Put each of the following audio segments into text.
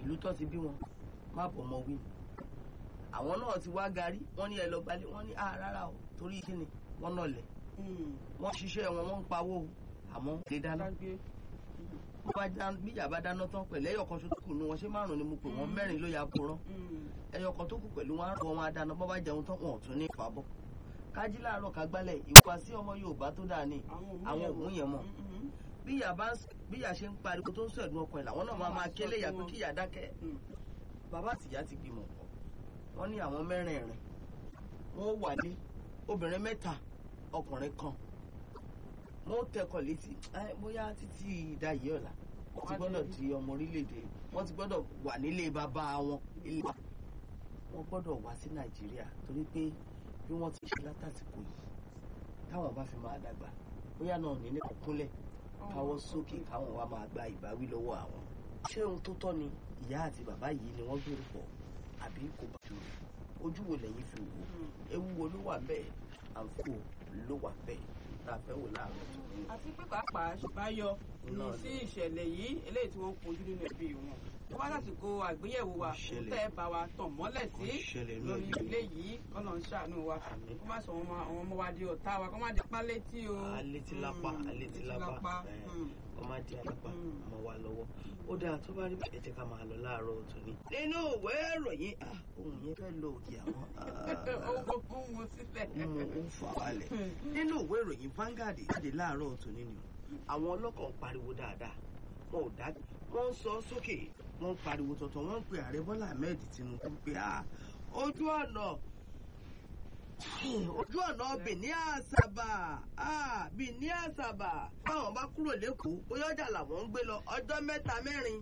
ìlú tó ti bí wọn má bọ̀ ọmọ wí àwọn náà ti wá garí wọ́n ní ẹ lọ gbalẹ̀ wọ́n ní à rárá o torí kí ni wọ́n náà lẹ̀ wọ́n ṣiṣẹ́ wọn wọ́n ń pawó o àmọ́ lè dáná bó bá dáná bí ìyá bá dáná tán pẹ̀lú ẹyọ kan tó kù ní wọn ṣé márùn ni mo pè wọ́n mẹ́rin ló ya kúrọ́ ẹyọ kan tó kù pẹ̀lú wọn àrùn wọn adáná bó bá jẹun tán wọn ò tún ní ìfàbọ̀ kájí láàárọ̀ ká gbálẹ̀ ìwà sí ọmọ Yorùbá tó dáa ni àwọn òun yẹn mọ̀ bí ìyá bá bí ìyá ṣe ń pariwo tó ń sọ ẹ̀dùn ọkàn ẹ̀ làwọn náà máa máa kélé ìyá pé kí ìyá dákẹ́ bàbá àtìyá ti gbìmọ̀ pọ̀ wọ́n ní àwọn mẹ́rẹ̀ẹ̀rin wọ́n wà ní obìnrin mẹ́ta ọkùnrin kan wọ́n tẹkọ̀ létí bóyá títí ìdáyé ọ̀la wọ́n ti gbọ́dọ̀ di ọmọ orílẹ̀-èdè wọ́n ti gbọ́dọ̀ wà nílé bàbá wọn ilé wọ́n gbọ́dọ̀ wá sí Nàìjíríà torí pé bí wọ́n ti ṣe látàsìkò yìí táwọn bá fi máa dàgbà bóyá náà ní nípa kúnlẹ̀ káwọ́ sókè káwọn wá máa gba ìbáwí lọ́wọ́ àwọn. ṣé ohun tó tọ́ ni ìyá àti bàbá yìí ni wọ́n gbèrò pọ̀ àbí kò bá jù ojú wo lẹ́yìn fi wò ewu wo ló wà bẹ́ẹ̀ àǹfò ló wà bẹ́ẹ̀ tá a fẹ́ wò láàárọ̀ tó ní. àti pé pàápàá ṣùgbáyọ ní sí ìṣẹ̀lẹ̀ yìí eléyìí tí wọ́n ń kojú nínú ẹbí wọn tó bá lásìkò àgbéyẹ̀wò wa kò tẹ́ ẹ bá wa tàn mọ́lẹ̀ sí lórí ilé yìí kọ́nà ń ṣàánú wa kó má sọ àwọn ọmọ wa di ọ̀tá wa kó má di pa létí o. alétí lápá alétí lápá kó má di alápá ọmọ wa lọ́wọ́ ó dáa tó bá rí bẹ́ẹ̀ jẹ́ ká máa lọ láàárọ̀ ọ̀tún ni. nínú ìwé ìròyìn ohun yẹn fẹ́ lo òkè àwọn. ohun mo sílẹ̀. ó ń fà wálẹ̀. nínú ìwé ìròyìn Vanguard jáde láàárọ̀ ọ̀tún nínú àwọn ọlọ́kọ̀ ń pariwo dáadáa wọn ò dá wọ́n ń sọ sókè wọ́n ń pariwo tọ̀tọ̀ wọ́n ń pe ààrẹ Bọ́lá Ahmed Tinubu pé ojú ọ̀nà ojú ọ̀nà Benin Asaba Benin Asaba báwọn bá kúrò lẹ́kọ̀ọ́ bóyá ọjà làwọn ń gbé lọ ọjọ́ mẹ́ta mẹ́rin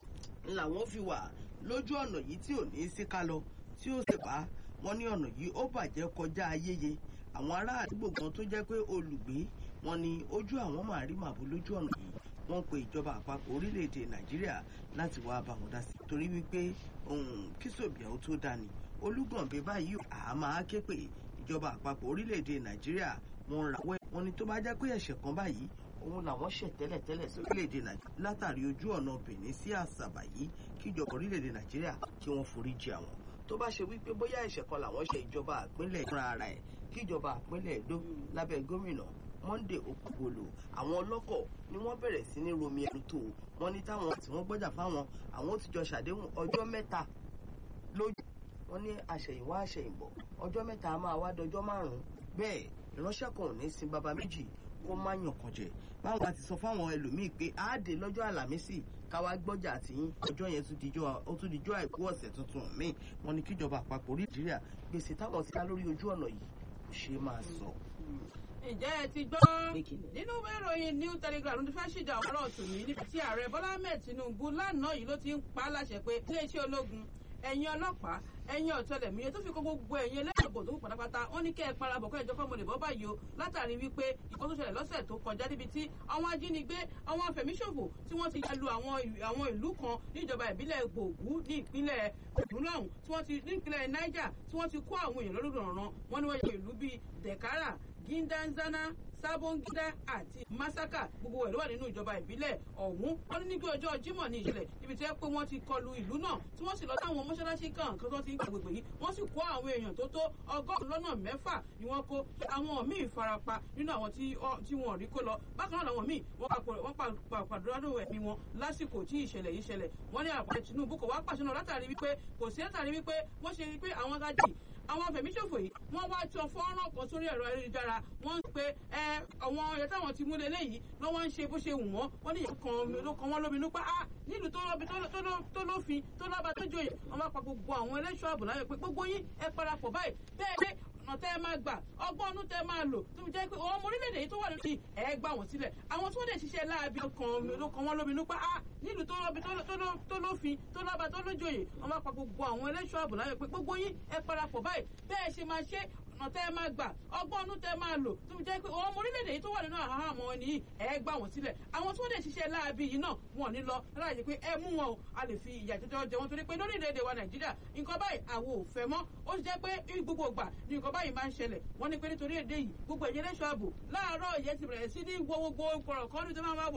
làwọn fi wà lójú ọ̀nà yìí tí ò ní í sí ká lọ tí ó sì bá wọn ní ọ̀nà yìí ó bàjẹ́ kọjá ayéye àwọn ará àdúgbò kan tó jẹ́ pé olùgbé wọn ni ojú àwọn máa rí màbó lójú ọ̀nà yìí wọ́n pe ìjọba àpapọ̀ orílẹ̀-èdè nàìjíríà láti wá bá wọn dá sí i torí wípé kíṣòbíà ó tó dání olúgànbẹ báyìí àá máa ké pé ìjọba àpapọ̀ orílẹ̀-èdè nàìjíríà wọ́n rawọ́ wọn ni tó bá jẹ́ pé ẹ̀ṣẹ̀ kan báyìí òun làwọn ṣẹ̀ tẹ́lẹ̀tẹ́lẹ̀ sí orílẹ̀-èdè nàìjíríà látàrí ojú ọ̀nà benin sí àṣàbà yìí kí ìjọba orílẹ̀-èdè nàìjíríà kí wọ́n forí jì àwọn tó bá ṣe wípé bóyá ẹ̀ṣẹ̀ kan làwọn ṣe ìjọba àpínlẹ̀ fúnra ara ẹ̀ kí ìjọba àpínlẹ̀ èdò lábẹ́ gómìnà Monday Okpebholo àwọn ọlọ́kọ̀ ni wọ́n bẹ̀rẹ̀ sí ní romi ẹnu tó wọ́n ní táwọn tí wọ́n gbọ́jà fáwọn àwọn ó ti jọ ṣàdéhùn ọjọ́ mẹ́ta lójú wọ́n ní àṣẹ̀yìnwá àṣẹ̀yìnbọ̀ ọjọ́ mẹ́ta a máa wá dọjọ́ márùn-ún bẹ́ẹ̀ ìránṣẹ́ kan ò ní sin baba méjì kó má yàn kan jẹ báwọn bá ti sọ fáwọn ẹlòmíì pé àádé lọ́jọ́ àlàmísì káwá gbọ́jà àtìyín ọjọ́ yẹn tún dijọ́ ó tún dijọ́ àìkú ọ̀sẹ̀ tuntun míì wọ́n ní kíjọba àpapọ̀ orí Nàìjíríà gbèsè táwọn ti dá lórí ojú ọ̀nà yìí kò ṣeé máa sọ ǹjẹ́ ẹ ti gbọ́ nínú ìwé ìròyìn New Telegraph ló ti fẹ́ ṣìjà ọ̀rọ̀ ọ̀tún ní níbi tí ààrẹ Bọ́lá Ahmed Tinubu lánàá yìí ló ti ń pa á láṣẹ pé iléeṣẹ́ ológun ẹ̀yin ọlọ́pàá ẹ̀yin ọ̀tẹlẹ̀múyẹ́ tó fi kó gbogbo ẹ̀yin ẹlẹ́gbẹ̀gbọ̀ tó kù pátápátá ó ní kẹ́ ẹ parapọ̀ kẹ́ ẹ jọ fọ́mọlẹ̀ bọ́ báyìí o látàrí wípé ìkọ́ tó ṣẹlẹ̀ lọ́sẹ̀ tó kọjá níbi tí àwọn ajínigbé àwọn afẹ̀míṣòfò tí wọ́n ti ya lu àwọn ìlú kan níjọba ìbílẹ̀ gbòògù ní ìpínlẹ̀ ògùn lọ́hùn tí wọ́n ti ní ìpínlẹ̀ Niger tí wọ́n ti kó àwọn èèyàn lọ́dún ọ̀ràn wọn ni wọ́n yọ ìlú bíi Dekara Gindanzana Sabongida àti Masaka gbogbo ẹ̀ ló wà nínú ìjọba ìbílẹ̀ ọ̀hún wọ́n ní nígbà ọjọ́ Jímọ̀ ní ìṣẹ̀lẹ̀ ibi tí wọ́n pé wọ́n ti kọlu ìlú náà tí wọ́n sì lọ sáwọn mọ́ṣáláṣí kan kan tó ti ń gbàgbègbè yìí wọ́n sì kó àwọn èèyàn tó tó ọgọ́rùn-ún lọ́nà mẹ́fà ni wọ́n kó àwọn míì farapa nínú àwọn tí wọ́n rí kó lọ bákan náà làwọn míì wọ́n pàdúrádò ẹ̀mí wọn lásìkò tí ìṣẹ̀lẹ̀ yìí ṣẹlẹ̀ wọ́n ní àpàtẹ Tinubu kò wá pàṣẹ náà látàrí wípé kò sí látàrí wípé wọ́n ṣe wípé àwọn gajì àwọn fẹ̀míṣòfò yìí wọ́n wá tọ fọ́nrán kan sórí ẹ̀rọ ayélujára wọ́n ń pe ẹ àwọn ọ̀yọ́ táwọn ti mú lélẹ́yìí ló wọ́n ń ṣe bó ṣe wù wọ́n wọ́n ní ìyẹn kan ló kan wọ́n lóminú pé á nílùú tó lọ́bi tó lófin tó lọ́ba tó jòyè wọ́n bá pa gbogbo àwọn ẹlẹ́ṣọ́ ààbò láyọ̀ pé gbogbo yín ẹ parapọ̀ báyìí bẹ́ẹ̀ dé ọ̀nà tẹ́ ẹ máa gbà ọgbọ́n ọdún tẹ́ ẹ máa lò tó fi jẹ́ pé ọmọ orílẹ̀-èdè yìí tó wà lórí ẹ̀ gbà wọ́n sílẹ̀ àwọn tí wọ́n dẹ̀ ṣiṣẹ́ láabi kan ló kan wọ́n lóminú pé á nílùú tó lọ́bi tó lófin tó lọ́ba tó lójòyè wọ́n bá pa gbogbo àwọn ẹlẹ́ṣọ́ ààbò láyọ̀ pé gbogbo yín ẹ parapọ̀ báyìí bẹ́ẹ̀ ṣe máa ṣe ọ̀nà tẹ́ ẹ máa gbà ọgbọ́n ọdún tẹ́ ẹ máa lò tó fi jẹ́ pé ọmọ orílẹ̀-èdè yìí tó wà nínú àhámọ́ àwọn ẹni yìí ẹ gbà wọ́n sílẹ̀ àwọn tí wọ́n dẹ̀ ṣiṣẹ́ láabi yìí náà wọ́n ní lọ láàyè pé ẹ mú wọn o a lè fi ìyà jọjọ jẹ wọn torí pé lórílẹ̀-èdè wa nàìjíríà nǹkan báyìí àwọn ò fẹ́ mọ́ ó ti jẹ́ pé gbogbo ìgbà ni nǹkan báyìí máa ń ṣẹlẹ̀ wọ́n ní pé nítorí èdè yìí gbogbo ẹ̀yẹ lẹ́ṣọ́ ààbò láàárọ̀ ìyẹn ti bẹ̀rẹ̀ sí ní wo gbogbo kọ̀rọ̀kọ́rù tó máa ń wá wò